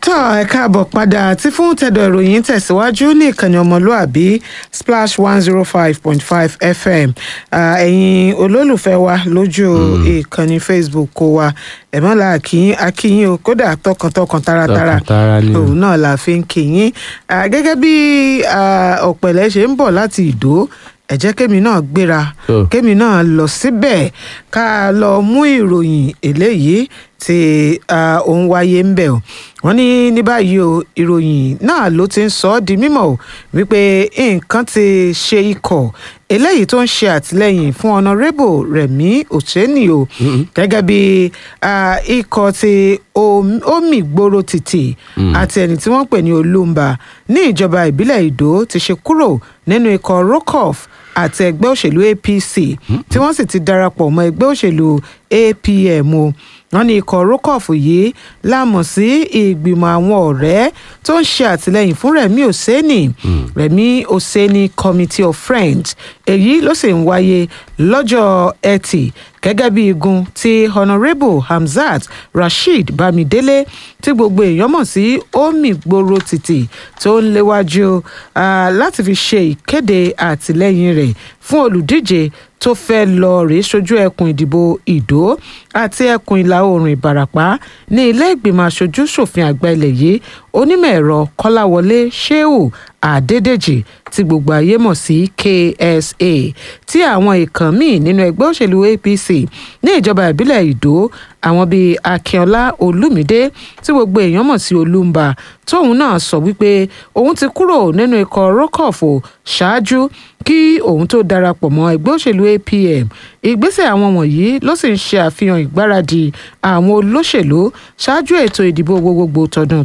tọ́ ẹ káàbọ̀ padà tí fún tẹ̀dọ̀ ìròyìn tẹ̀síwájú ní ìkànnì ọmọlúàbí splash one zero five point five fm ẹ̀yin olólùfẹ́ wa lójú ìkànnì facebook kó wa ẹ̀mọ́lá akínyìn akínyìn o kódà tọkàntọkàn taratara Tọkàntara ni o. òun náà la fi ń kíyìn Ah, gẹ́gẹ́ bí ah, ọ̀pẹ̀lẹ̀ ṣe ń bọ̀ láti ìdó ẹ jẹ́ kémi náà gbéra Tó. kémi náà lọ síbẹ̀ ká lọ mú ìròyìn eléyìí tí ah, ó ń wáyé ń bẹ̀ o wọ́n ní ní báyìí o ìròyìn náà ló ti ń sọ ọ́ di mímọ̀ o wípé nǹkan ti ṣe ikọ̀ eléyìí tó ń ṣe àtìlẹ́yìn fún honourable rẹ̀mí òṣèní o gẹ́gẹ́ bí ah, ikọ̀ ti Om- omi gbòòrò tìtì àti ẹni tí wọ́n pè ní olúmba ní ìjọba ìbílẹ̀ ìdó ti ṣe kúrò nínú ikọ̀ rocoff àti ẹgbẹ́ òṣèlú apc tí wọ́n sì ti darapọ̀ mọ́ ẹgbẹ́ òṣèlú apm o wọ́n ní ikọ̀ rocoff yìí lámọ̀ sí ìgbìmọ̀ àwọn ọ̀rẹ́ tó ń ṣe àtìlẹ́yìn fún rẹ̀mí òsèní rẹ̀mí òsèní committee of friends èyí ló sì ń wáyé lọ́jọ́ ẹtì gẹ́gẹ́ bí igun tí honourable hamzat rasheed bámidélé tí gbogbo èèyàn mọ̀ sí omi gbòòrò tìtì tó ń léwájú ah, láti fi ṣe ìkéde àtìlẹ́yìn rẹ̀ fún olùdíje tó fẹ́ lọ rèé sojú ẹkùn ìdìbò ìdó àti ẹkùn ìlà oòrùn ìbàràpá ní ilé ìgbìmọ̀ aṣojú ṣòfin àgbà ilẹ̀ yìí onímọ̀ ẹ̀rọ kọ́láwọlé sheu adédèjì tí gbogbo ayé mọ̀ sí ksa tí àwọn ìkàn míì nínú ẹgbẹ́ òṣèlú apc ní ìjọba ìbílẹ̀ ìdó àwọn bíi akínọlá olùmídé tí gbogbo èèyàn mọ̀ sí olúmba tóun náà sọ wípé òun ti kúrò nínú ikọ̀ rọ́kọ̀fù ṣáájú kí òun tó darapọ̀ mọ́ ẹgbẹ́ òṣèlú apm ìgbésẹ̀ àwọn wọ̀nyí ló sì ń ṣe àfihàn ìgbáradì àwọn olóṣèlú ṣáájú ètò ìdìbò gbogbogbò tọdún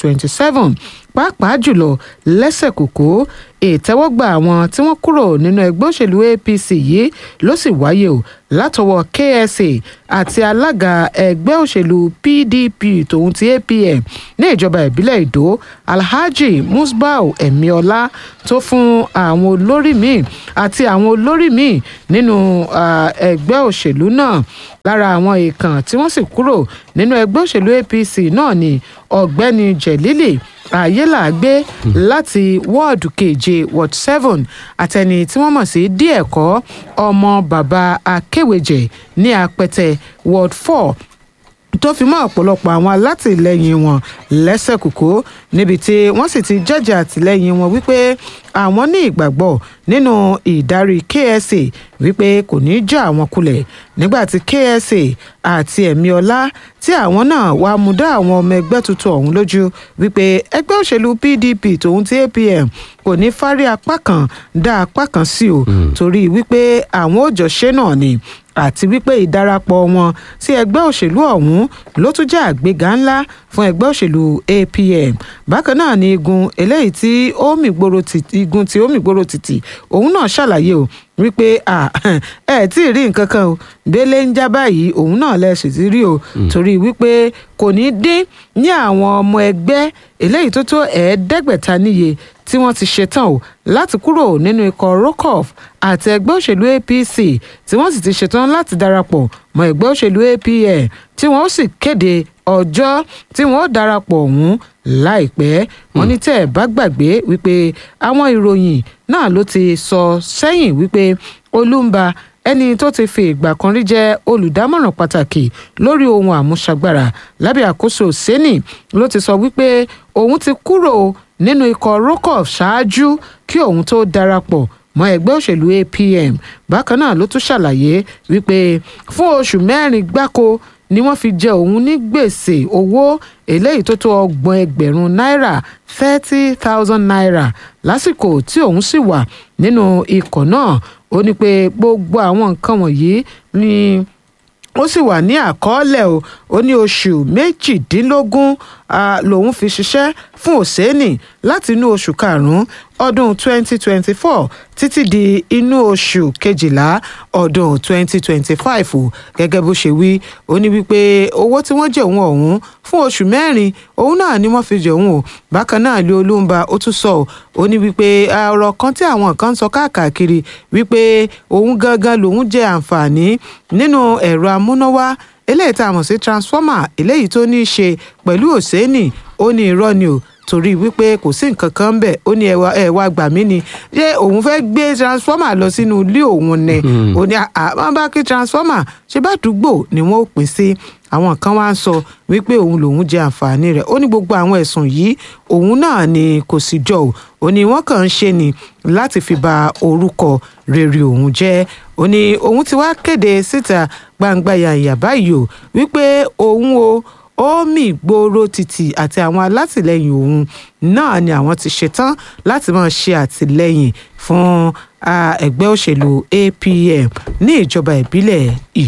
2027 pàápàá jùlọ lẹ́sẹ̀kòkó ìtẹ́wọ́gbà àwọn tí wọ́n kúrò nínú ẹgbẹ́ òṣèlú apc yìí ló sì wáyé o látọwọ́ ksa àti alága ẹgbẹ́ òṣèlú pdp tòun ti apm ní ìjọba ìbílẹ̀ ìdó alhaji musbau emiola tó fún àwọn olórí míì àti àwọn olórí míì nínú ah, ẹgbẹ́ òṣèlú náà lára àwọn ìkàn tí wọ́n sì kúrò nínú ẹgbẹ́ òṣèlú apc náà ni ọ̀gbẹ́ni jẹ̀lílì ayélàgbé láti wọ́ọ̀dù keje ward seven àtẹni tí wọ́n mọ̀ sí díẹ̀kọ́ ọmọ bàbá akéwèjẹ ní apẹtẹ ward four tó fi mọ́ ọ̀pọ̀lọpọ̀ àwọn alátìlẹyìn wọn lẹ́sẹ̀kùkú níbi tí wọ́n sì ti jẹ́jẹ́ àtìlẹyìn wọn wípé àwọn ní ìgbàgbọ́ nínú ìdarí ksa wípé kò ní í já àwọn kulẹ̀ nígbà tí ksa àti ẹ̀míọlá tí àwọn náà wá mú dá àwọn ọmọ ẹgbẹ́ tuntun ọ̀hún lójú wípé ẹgbẹ́ òṣèlú pdp tòun ti apm kò ní fárí apá kan dá apá kan sí o torí wípé àwọn òjọṣe náà ni àti wípé ìdarapọ̀ wọn sí ẹgbẹ́ òṣèlú ọ̀hún ló tún jẹ́ àgbéga ńlá fún ẹgbẹ́ òṣèlú apm bákan náà ni igun eléyìí tí omi gbòòrò tìtì igun tí omi gbòòrò tìtì òun náà ṣàlàyé o wípé à ẹ tí ì rí nǹkan kan o délé ń já báyìí òun náà lẹ́sìn ti rí o torí wípé kò ní dín ní àwọn ọmọ ẹgbẹ́ eléyìí tó tó ẹ̀ẹ́dẹ́gbẹ̀ta níye tí wọ́n ti ṣetán o láti kúrò nínú ikọ̀ rocoff àti ẹgbẹ́ òṣèlú apc tí wọ́n sì ti ṣetán láti darapọ̀ mọ́ ẹgbẹ́ òṣèlú apm tí wọ́n ó sì kéde ọjọ́ tí wọ́n ó darapọ̀ ọ̀hún láìpẹ́ wọ́n ní tẹ́ ẹ̀ bá gbàgbé wípé àwọn ìròyìn náà ló ti sọ sẹ́yìn wípé olúmba ẹni tó ti fi ìgbà kan rí jẹ́ olùdámọ̀ràn pàtàkì lórí ohun àmúṣagbára lábẹ́ àkóso sẹ́nì ló ti sọ wípé òun ti kúrò nínú ikọ̀ rocoff ṣáájú kí òun tó darapọ̀ mọ́ ẹgbẹ́ òṣèlú apm bákan náà ló tún ṣàlàyé wípé fún oṣù mẹ́rin gbáko ni wọ́n fi jẹ òun ní gbèsè owó eléyìí tó tó ọgbọ̀n ẹgbẹ̀rún náírà thirty thousand naira lásìkò tí òun sì wà nínú ikọ̀ náà ó ní pé gbogbo àwọn nǹkan wọ̀nyí ni ó sì wà ní àkọọ́lẹ̀ o ó ní oṣù méjìdínlógún ah, lòun fi ṣiṣẹ́ fún òsénì láti inú oṣù karùn-ún ọdún 2024 títí di inú oṣù kejìlá ọdún 2025 o gẹ́gẹ́ bó ṣe wí ó ní wípé owó tí wọ́n jẹ òun ọ̀hún fún oṣù mẹ́rin òun náà ni wọ́n fi jẹ òun o bákan náà lé olúmba ó tún sọ ọ́ ó ní wípé ọ̀rọ̀ kan tí àwọn kan ń sọ káàkiri wípé òun gangan lòun jẹ àǹfààní nínú ẹ̀rọ amúnáwá eléyìí tá a mọ̀ sí transformer eléyìí tó ní í ṣe pẹ̀lú òsénì ó ní irọ́ ni o torí wípé kò sí nǹkan kan ń bẹ̀ ó ní ẹwà ẹwà gbà mí ni ṣé òun fẹ́ gbé transformer lọ sínú ilé òun ni ó ní àwọn bá kí transformer ṣe bá dùgbò ni wọ́n ó pín sí àwọn kan wá ń sọ wípé òun lòun jẹ àǹfààní rẹ̀ ó ní gbogbo àwọn ẹ̀sùn yìí òun náà ni kò sì jọ ò ó ní wọ́n kàn ń ṣe ni láti fi ba orúkọ rere òun jẹ́ ó ní òun ti wá kéde síta gbangba yàyà báyìí o wípé òun o ó mì gbòòrò títì àti àwọn alátìlẹyìn òun náà ni àwọn ti ṣetán láti máa ṣe àtìlẹyìn fún ẹgbẹ́ òṣèlú APM ní ìjọba ìbílẹ̀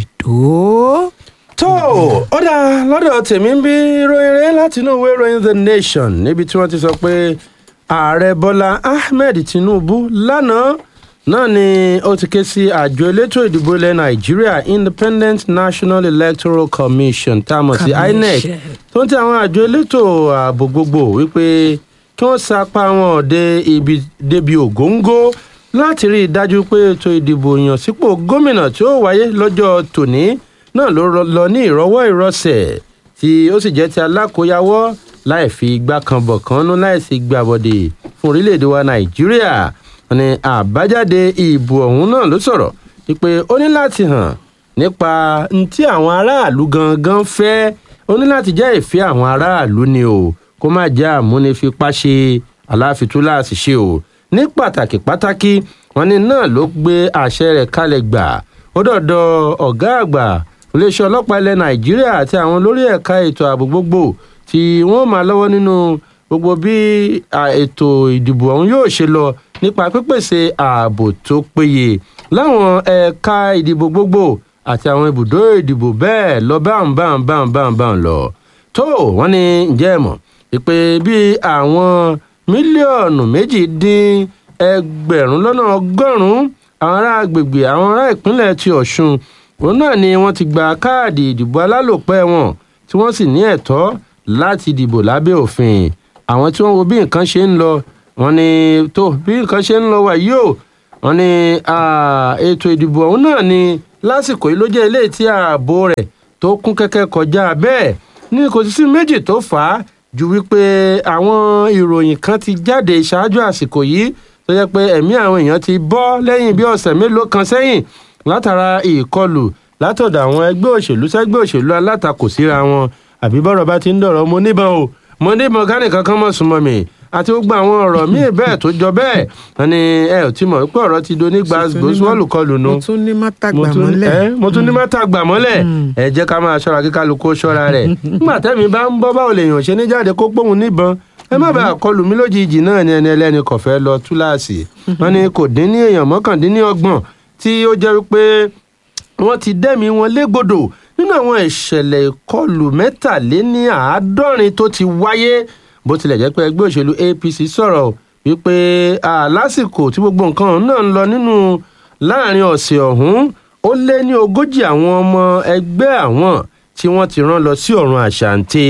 Ìdó. tó ó dá lọ́dọ̀ tèmi ń bí ròyìn rẹ̀ láti inú ìwé ìròyìn The Nation níbi tí wọ́n ti sọ pé ààrẹ Bọ́lá Ahmed Tinubu lánàá náà ni ó ti ké sí àjọ elétò ìdìbò ilẹ̀ nàìjíríà independent national electoral commission tá a mọ̀ sí inec tó ń tẹ àwọn àjọ elétò ààbò gbogbo wípé kí wọ́n sapá wọn dé ibi débi ògóńgó láti rí i dájú pé ètò ìdìbò ìyànsípò gómìnà tí ó wáyé lọ́jọ́ tòní náà ló lọ ní ìrọwọ́ ìrọsẹ̀ tí ó sì jẹ́ ti alákòóyawọ́ láì fi igbá kan bọ̀ kan nú láì sì gbàbọ̀dè fún orílẹ̀-èdè wa nàìjíríà wọ́n ní àbájáde ìbò ọ̀hún náà ló sọ̀rọ̀ wípé ó ní láti hàn nípa ntí àwọn aráàlú gangan fẹ́ ó ní láti jẹ́ ìfẹ́ àwọn aráàlú ni o kó má jẹ́ àmúnifipá ṣe aláfitúláàsì ṣe o ní pàtàkì pàtàkì wọ́n ní náà ló gbé àṣẹ rẹ̀ kalẹ̀ gbà ó dọ̀dọ̀ ọ̀gá àgbà iléeṣẹ́ ọlọ́pàá ilẹ̀ nàìjíríà àti àwọn olórí ẹ̀ka ètò ààbò gbogbo tí wọ́n máa lọ́wọ́ nínú gbogbo bí ètò ìdìbò ọ̀hún yóò ṣe lọ nípa pípèsè ààbò tó péye láwọn ẹ̀ka ìdìbò gbogbo àti àwọn ibùdó ìdìbò bẹ́ẹ̀ lọ báwọn báwọn báwọn báwọn báwọn lọ. tó wọ́n ní ǹjẹ́ ẹ mọ̀ pé bí àwọn mílíọ̀nù méjì dín ẹgbẹ̀rún lọ́nà ọgọ́rùn-ún àwọn ará agbègbè àwọn ará ìpínlẹ̀ ti ọ̀ṣun òun náà ni wọ́n ti gba káàdì ìdìbò alálòpẹ́ wọn tí wọ́n sì ní ẹ̀tọ́ láti dìbò lábẹ́ òfin àwọn tí wọ́n wo bí nǹkan ṣe ń lọ wọ́n ní tó bí nǹkan ṣe ń lọ wà yìí o wọ́n ní ètò ìdìbò ọ̀hún náà ni lásìkò yìí ló jẹ́ ilé tí ààbò rẹ̀ tó kún kẹ́kẹ́ kọjá bẹ́ẹ̀ ní kò sí sí méjì tó fà á ju wípé àwọn ìròyìn kan ti jáde ṣáájú àsìkò yìí tó jẹ́ pé ẹ̀mí àwọn èèyàn ti bọ́ lẹ́yìn bí ọ̀sẹ̀ mélòó kan sẹ́yìn látara ìkọlù látọ̀dọ̀ àwọn ẹgbẹ́ òṣèlú sẹ́gbẹ́ òṣèlú alátakò síra wọn àbí bọ́rọ̀ bá ti ń dọ̀rọ̀ mo níbọn o mo níbọn kánìkan kan mọ̀ súnmọ́ mi àti gbogbo àwọn ọ̀rọ̀ míì bẹ́ẹ̀ tó jọ bẹ́ẹ̀ wọ́n ní ẹ ò tí mọ̀ wípé ọ̀rọ̀ ti do ní gbàgbó sọ́ọ̀lù kọlù nu. mo tún ní mátàgbà mọ́lẹ̀. mo tún ní mátàgbà mọ́lẹ̀ ẹ jẹ́ ká máa ṣọ́ra kí kálukú ṣọ́ra rẹ̀ nígbà tẹ́mi bá ń bọ́ báwo lèèyàn ṣe ní jáde kó pòun níbọn ẹ má bàa kọlù mí lójijì náà ni ẹni ẹlẹ́ni kò fẹ́ lọ túláàsì wọ́n ní kò dín ní èèyàn mọ́kàndínlọ́gbọ̀n tí ó jẹ́ wípé wọ́n ti dẹ́mi wọn légbodò nínú àwọn ìṣẹ̀lẹ̀ ìkọlù mẹ́tàléní àádọ́rin tó ti wáyé bó tilẹ̀ jẹ́ pé ẹgbẹ́ òṣèlú APC sọ̀rọ̀ wípé lásìkò tí gbogbo nǹkan náà ń lọ nínú láàrin ọ̀sẹ̀ ọ̀hún ó lé ní ogójì àwọn ọmọ ẹgbẹ́ àwọn tí wọ́n ti rán lọ sí ọ̀run àṣàǹtẹ̀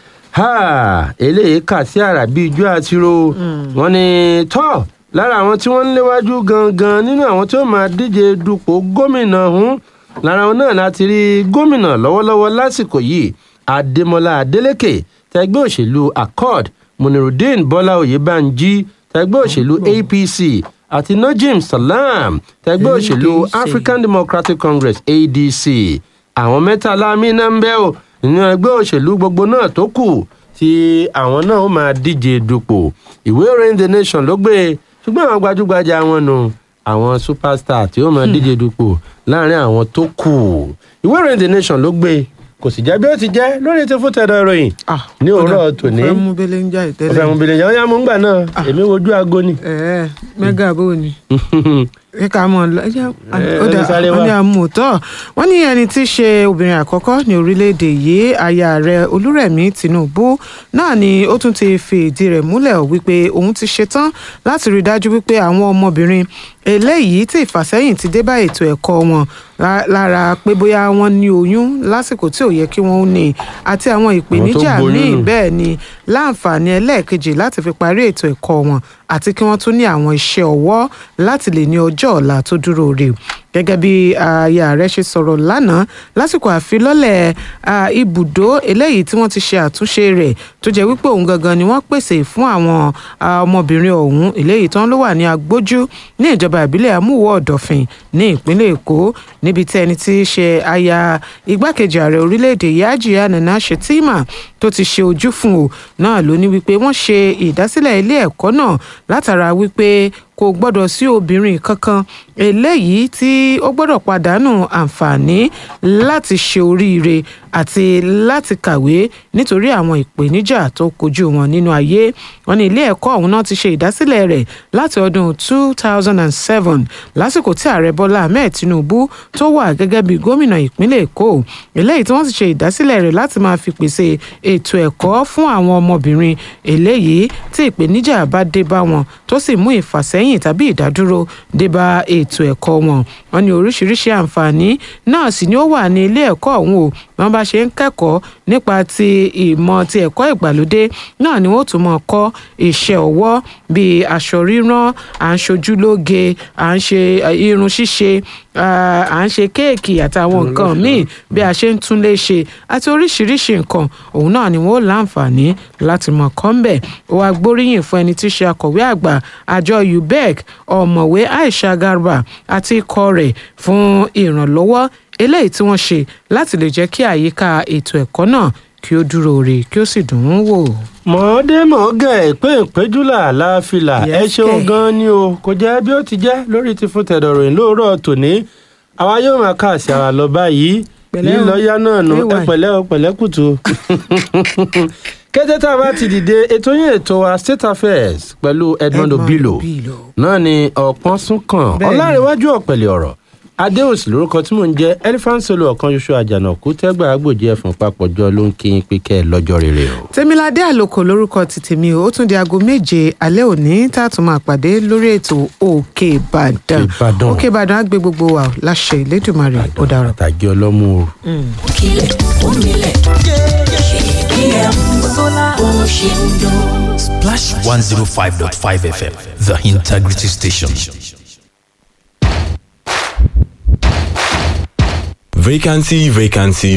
eléyìí kà sí àrà bíi ijó àtiró wọ́n ní tọ́ lára àwọn tí wọ́n ń léwájú gangan nínú àwọn tí ó máa díje dupò gómìnà ọ̀hún lára wọn náà láti rí gómìnà lọ́wọ́lọ́wọ́ lásìkò yìí adémọlá adélèké tẹgbẹ́ òṣèlú accord munirudeen bọ́lá oyèbánjí tẹgbẹ́ òṣèlú apc àti najim salam tẹgbẹ́ òṣèlú african democratic congress adc àwọn mẹ́tàlá mínà ń bẹ́ ò nínú ẹgbẹ́ òṣèlú gbogbo náà tó kù tí àwọn náà ó máa díje dupò ìwé ìròyìn the nation ló gbé ṣùgbọ́n àwọn gbajúgbajà wọn nù àwọn superstar tí ó máa díje dupò láàrin àwọn tó kù ìwé ìròyìn the nation ló gbé kò sì jẹ́ bí ó ti jẹ́ lórí ti fún tẹ̀dọ̀ ìròyìn ní òwúrọ̀ tòní. ó fẹ́ mú bẹ́lẹ̀ ń jà ìtẹ́lẹ̀. ó fẹ́ mú bẹ́lẹ̀ ń jà ó yá mú ń gbà náà èmi wojú aago ni. ẹ̀ẹ́ mẹ́gà bó ni ẹ ká mọ̀ ó dà wọ́n ní àmútọ́ wọ́n ní ẹni tí í ṣe obìnrin àkọ́kọ́ ní orílẹ̀-èdè yìí aya rẹ̀ olúrẹ̀mí tinubu náà ni ó tún ti fi ìdí rẹ̀ múlẹ̀ wípé òun ti ṣetán láti rí i dájú wípé àwọn ọmọbìnrin eléyìí tí ìfàsẹ́yìn ti dé bá ètò ẹ̀kọ́ wọn lára pé bóyá wọ́n ní oyún lásìkò tí ò yẹ kí wọ́n ní àti àwọn ìpèníjà míì bẹ́ẹ̀ ni láǹfààní ẹlẹ́ẹ̀kejì láti fi parí ètò ẹ̀kọ́ wọn àti kí wọ́n tún ní àwọn iṣẹ́ ọwọ́ láti lè ní ọjọ́ ọ̀la tó dúró rè gẹ́gẹ́ bí aya rẹ̀ ṣe sọ̀rọ̀ lánàá lásìkò àfilọ́lẹ̀ ah, ibùdó eléyìí tí wọ́n ti ṣe àtúnṣe rẹ̀ tó jẹ́ wípé òun gangan ni wọ́n pèsè fún àwọn ah, ọmọbìnrin ọ̀hún eléyìí tán ló wà ní agbójú ní ìjọba ìbílẹ̀ amúwò ọ̀dọ̀fin ní ìpínlẹ̀ èkó níbi tí ẹni tí í ṣe aya igbákejì ààrẹ orílẹ̀-èdè Yajiya Nana Shettima tó ti ṣe ojú fún o náà ló ní wípé wọ́n ṣe ìdásílẹ̀ ilé ẹ̀kọ́ náà látara wípé kò gbọ́dọ̀ sí obìnrin kankan eléyìí tí ó gbọ́dọ̀ pàdánù àǹfààní láti ṣe oríire àti láti kàwé nítorí àwọn ìpèníjà tó kojú wọn nínú ayé wọn ní ilé ẹ̀kọ́ ọ̀hún náà ti ṣe ìdásílẹ̀ rẹ̀ láti ọdún 2007 lásìkò tí ààrẹ bọ́lá ahmed tinubu tó wà gẹ́gẹ́ bí gómìnà ìpínlẹ̀ èkó eléyìí tí wọ́n ti ṣe ìdásílẹ̀ rẹ̀ láti máa fi pèsè ètò ẹ̀kọ́ fún àwọn ọmọbìnrin eléyìí tí ìpèníjà bá dé bá wọn tó sì mú ìfàsẹ́yìn tàbí ìdádúró dé bá ètò ẹ̀kọ́ wọn wọn ní oríṣiríṣi àǹfààní náà sì ni ó wà ní ilé ẹ̀kọ́ ọ̀hún o wọn bá ṣe ń kẹ́kọ̀ọ́ nípa ti ìmọ̀ ti ẹ̀kọ́ ìgbàlódé náà ni wọ́n tún mọ̀ kọ́ iṣẹ́ ọwọ́ bíi aṣọ rírán à ń ṣojúlóge à ń ṣe irun ṣíṣe à ń ṣe kéèkì àtàwọn nǹkan míì bí a ṣe ń túnlé ṣe àti oríṣiríṣi nǹkan òun náà ni wọ́n láǹfààní láti mọ̀ kọ́ńbẹ̀ ó wá gbóríyìn fún ẹni tí í ṣe akọ̀wé àgbà àjọ ubec ọ̀mọ̀wé aisha garba àti ikọ̀ rẹ̀ fún ìrànlọ́wọ́ eléyìí tí wọ́n ṣe láti lè jẹ́ kí àyíká ètò ẹ̀kọ́ náà kí ó dúró re kí ó sì dùn ún wò. mọ̀ọ́dé mọ̀ọ́gẹ̀ pé ìpéjúlà láàfilà ẹ Yes, ṣeun kẹ̀. gan ni o kò jẹ́ bí ó ti jẹ́ lórí ti fún tẹ̀dọ̀rọ̀ lóòrọ̀ tòní àwa yóò máa kà sí ara lọ báyìí Pẹ̀lẹ́ o. lílọ yá náà nù ẹ AY. pẹ̀lẹ́ o pẹ̀lẹ́ kùtù. kété tá a bá ti dìde ètò yín ètò wa state affairs pẹ̀lú Edmond Obilo náà ni ọ̀pọ̀n sún kàn Bẹ́ẹ̀ni. ọ̀làrẹ̀wájú ọ̀pẹ̀lẹ̀ ọ̀rọ̀ adéhùnsì lórúkọ tí mò ń jẹ́ elephant solo ọ̀kan ṣoṣo àjànàkú tẹ́gbà agbòjì ẹ̀fọn papọ̀jọ ló ń kí yín pé kẹ́ ẹ lọ́jọ́ rere o. tèmiládé àlòkò lórúkọ ti tèmi o ó tún di aago méje alẹ́ òní tá a tún máa pàdé lórí ètò òkè ìbàdàn Ìbàdàn. òkè ìbàdàn á gbé gbogbo wa o, láṣẹ ìlédùmarè ó dára. àtàgé ọlọ́mú o. Ònkílẹ̀ òmílẹ̀ ìbílẹ̀ bó ṣe ń dún. Splash 105.5 FM, the integrity station. Vacancy, vacancy,